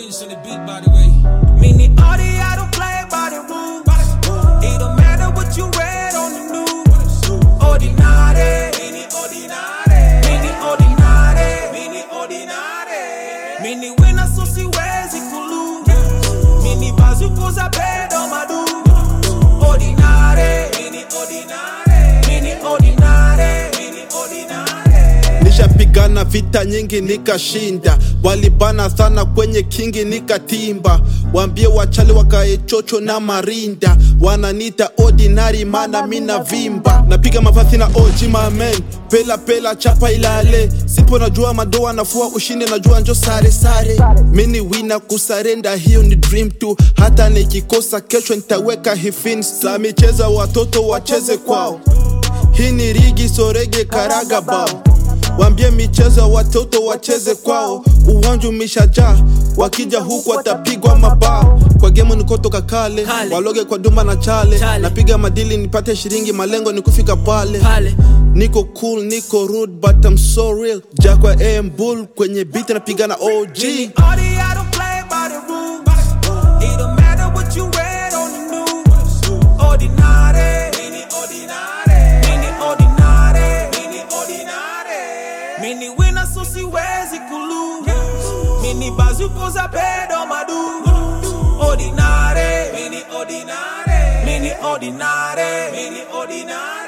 Prince on the beat, by the way. Meaning all the I don't play by the rules. It don't matter what you read on the news. Ordinary, meaning ordinary, meaning ordinary, meaning ordinary. Meaning when I saw si wezi kulu. Meaning bazuko za pedo madu. Ordinary, meaning ordinary, meaning ordinary, meaning ordinary. Nishapigana vita nyingi nikashinda, walibana sana kwenye kingi nikatimba. Wambie wachali wakae chocho na marinda, wananita ordinary mana mina vimba. Napiga mavazi na OG mamen, pela pela chapa ilale. Sipo najua madoa nafua ushindi najua njo sare sare. Mini wina kusarenda hiyo ni dream tu, hata nikikosa kesho nitaweka hifin. Sa micheza watoto wacheze kwao, hii ni rigi sorege karaga bao Wambie michezo ya watoto wacheze kwao, uwanja umeshajaa, wakija huku watapigwa mabao. Kwa gemu nikotoka kale, Kale. waloge kwa dumba na chale, Chale. napiga madili nipate shiringi, malengo ni kufika pale. Pale. Niko cool, niko rude, but I'm so real. Jakwa AM Bull kwenye beat napiga na OG. Meaning all the I don't play by the rules. It don't matter what you read on the news. Ordinary, meaning ordinary, meaning ordinary, meaning ordinary. Meaning when I saw si wezi kulu. Meaning bazuko za pedo madu. Ordinary, meaning ordinary, meaning ordinary, meaning ordinary.